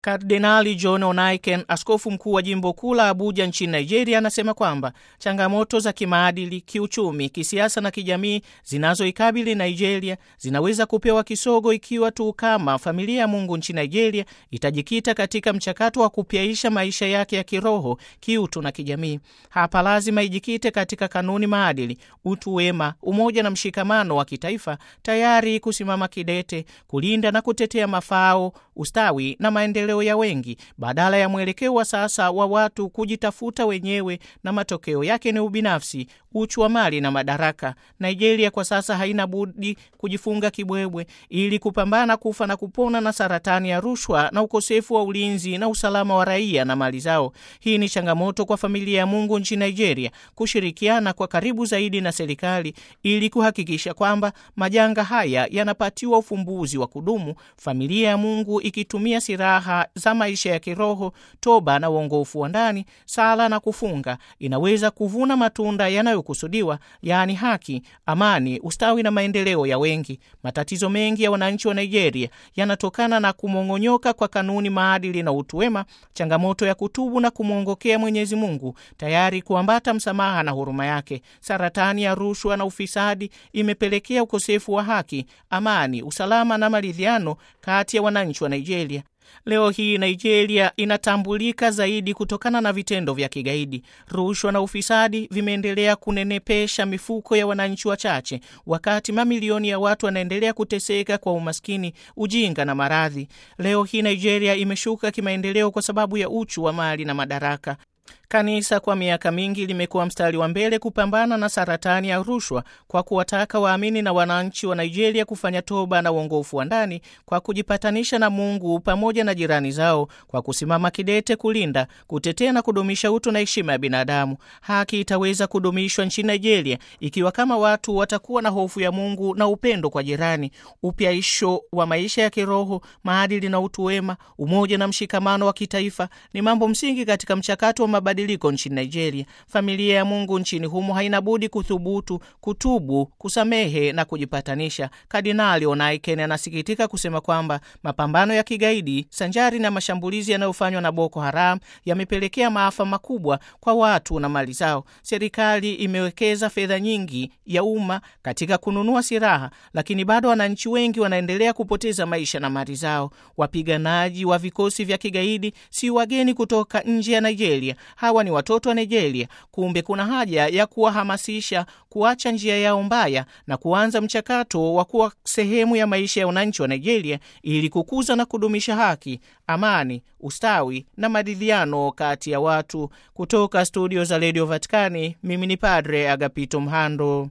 Kardinali John Onaiken, askofu mkuu wa jimbo kuu la Abuja nchini Nigeria, anasema kwamba changamoto za kimaadili, kiuchumi, kisiasa na kijamii zinazoikabili Nigeria zinaweza kupewa kisogo ikiwa tu kama familia ya Mungu nchini Nigeria itajikita katika mchakato wa kupyaisha maisha yake ya kiroho, kiutu na kijamii. Hapa lazima ijikite katika kanuni, maadili, utu wema, umoja na mshikamano wa kitaifa, tayari kusimama kidete kulinda na kutetea mafao, ustawi na maendeleo ya wengi badala ya mwelekeo wa sasa wa watu kujitafuta wenyewe na matokeo yake ni ubinafsi, uchu wa mali na madaraka. Nigeria kwa sasa haina budi kujifunga kibwebwe ili kupambana kufa na kupona na saratani ya rushwa na ukosefu wa ulinzi na usalama wa raia na mali zao. Hii ni changamoto kwa familia ya Mungu nchini Nigeria kushirikiana kwa karibu zaidi na serikali ili kuhakikisha kwamba majanga haya yanapatiwa ufumbuzi wa kudumu, familia ya Mungu ikitumia silaha za maisha ya kiroho, toba na uongofu wa ndani, sala na kufunga, inaweza kuvuna matunda yanayokusudiwa, yaani haki, amani, ustawi na maendeleo ya wengi. Matatizo mengi ya wananchi wa Nigeria yanatokana na kumong'onyoka kwa kanuni, maadili na utu wema, changamoto ya kutubu na kumwongokea Mwenyezi Mungu, tayari kuambata msamaha na huruma yake. Saratani ya rushwa na ufisadi imepelekea ukosefu wa haki, amani, usalama na maridhiano kati ya wananchi wa Nigeria. Leo hii Nigeria inatambulika zaidi kutokana na vitendo vya kigaidi. Rushwa na ufisadi vimeendelea kunenepesha mifuko ya wananchi wachache, wakati mamilioni ya watu wanaendelea kuteseka kwa umaskini, ujinga na maradhi. Leo hii Nigeria imeshuka kimaendeleo kwa sababu ya uchu wa mali na madaraka. Kanisa kwa miaka mingi limekuwa mstari wa mbele kupambana na saratani ya rushwa kwa kuwataka waamini na wananchi wa Nigeria kufanya toba na uongofu wa ndani kwa kujipatanisha na Mungu pamoja na jirani zao kwa kusimama kidete kulinda, kutetea na kudumisha utu na heshima ya binadamu. Haki itaweza kudumishwa nchini Nigeria ikiwa kama watu watakuwa na hofu ya Mungu na upendo kwa jirani, upyaisho wa maisha ya kiroho, maadili na utu wema, umoja na mshikamano wa kitaifa ni mambo msingi katika mchakato wa mabadiliko nchini Nigeria. Familia ya Mungu nchini humo haina budi kuthubutu, kutubu, kusamehe na kujipatanisha. Kardinali Onaiken anasikitika kusema kwamba mapambano ya kigaidi sanjari na mashambulizi yanayofanywa na Boko Haram yamepelekea maafa makubwa kwa watu na mali zao. Serikali imewekeza fedha nyingi ya umma katika kununua silaha, lakini bado wananchi wengi wanaendelea kupoteza maisha na mali zao. Wapiganaji wa vikosi vya kigaidi si wageni kutoka nje ya Nigeria. Hawa ni watoto wa Nigeria. Kumbe kuna haja ya kuwahamasisha kuacha njia yao mbaya na kuanza mchakato wa kuwa sehemu ya maisha ya wananchi wa Nigeria ili kukuza na kudumisha haki, amani, ustawi na maridhiano kati ya watu. Kutoka studio za Radio Vatikani, mimi ni Padre Agapito Mhando.